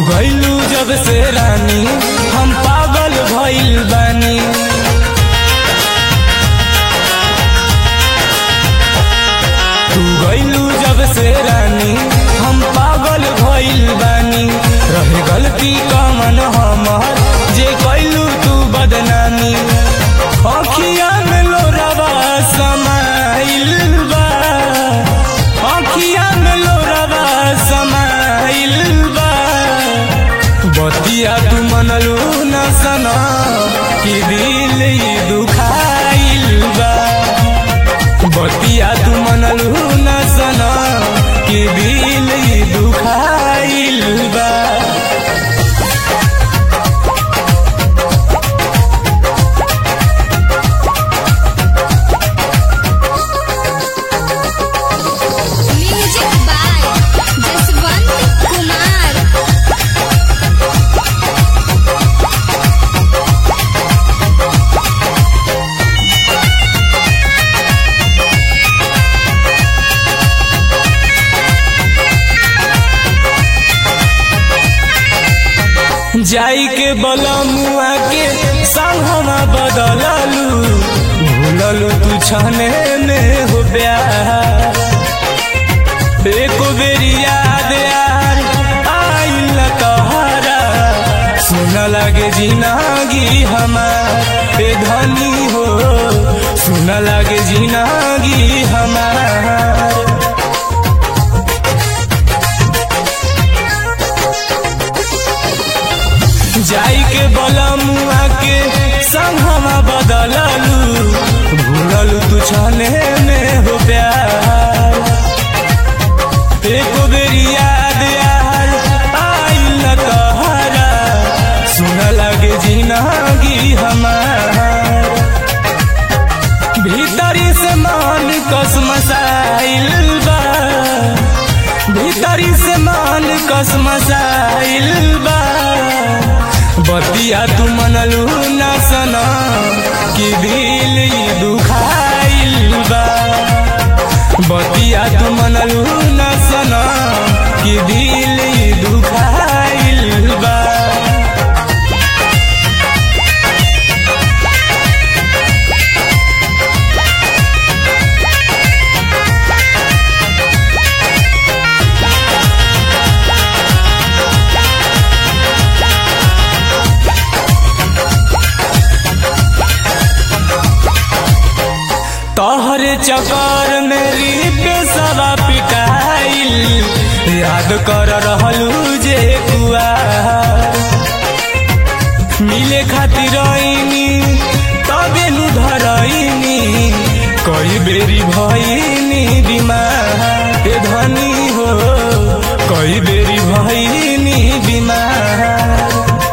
गईलू जब से रानी हम पागल भइल बानी तू गईलू जब से रानी हम पागल भइल बानी रहे गलती कमन हमर जे गईलू तू बदनामी अखिया में लोरवा समाइल बा अखिया में लोरवा समाइल बा बतिया तू मनलू न सना कि दिल ई दुखाइल बा बतिया तू मनलू न सना कि दिल ई दुखाइल बा म्यूजिक बाय जसवंत कुमार जाई के बलमुआ के संगमा बदललू भूललू तू छने में हो प्यार एको बेरी याद यार आइल तोहरा सुन लगे जिनागी हमार ए धनी हो सुन लगे जिनागी हमार जाई के बलमुआ के संगमा बदललू भूललू तू छने में हो प्यार एको बेरी याद यार आइल तोहरा सुन लगे जिनागी हमार भीतरी से मान कसमसाइल बा भीतरी से मान कसमसाइल बा बतिया तू मनलू न सना कि दिल ई दुखाइल बा बतिया तू मनलू न सना कि दिल ई दुखाइल बा तोहरे चक्कर में रीत सवा पिटाइल याद कर रहलू जे कुआ मिले खातिर आईनी तबे नु धरईनी कई बेरी भईनी बीमार ए धनी हो कई बेरी भईनी बीमार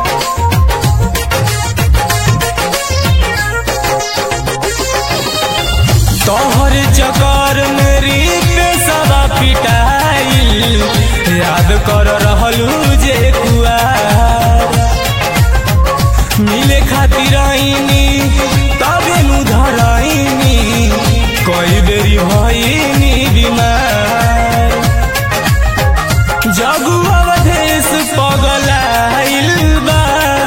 तोहर चकर मेरी पेशवा पिटाइल याद कर रहलू जे कुआ मिले खातिर आईनी तबे नु धरईनी कई बेरी भईनी बीमार जगु अवधेश पगलाइल बा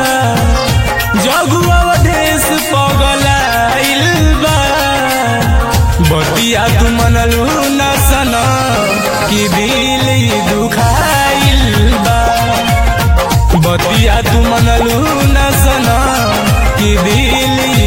जगु अवधेश पगलाइल बा बतिया तू मनलू न सना कि दिल ई दुखाइल बा बतिया तू मनलू न सना कि दिल ई